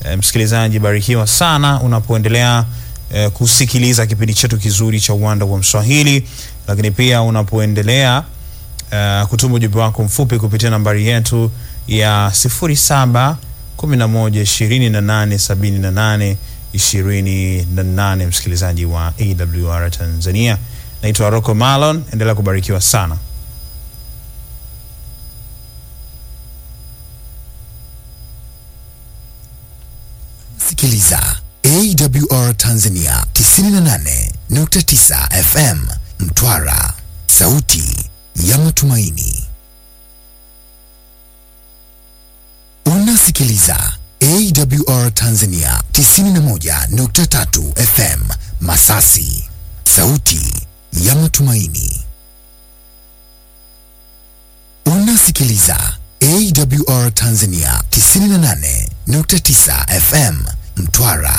E, msikilizaji, barikiwa sana unapoendelea e, kusikiliza kipindi chetu kizuri cha Uwanda wa Mswahili, lakini pia unapoendelea e, kutuma ujumbe wako mfupi kupitia nambari yetu ya 07 11 28 78 28, msikilizaji wa AWR Tanzania. Naitwa Rocco Malon, endelea kubarikiwa sana. Sikiliza AWR Tanzania 98.9 FM Mtwara, sauti ya matumaini. Unasikiliza AWR Tanzania 91.3 FM Masasi, sauti ya matumaini. Unasikiliza AWR Tanzania 98.9 FM Mtwara,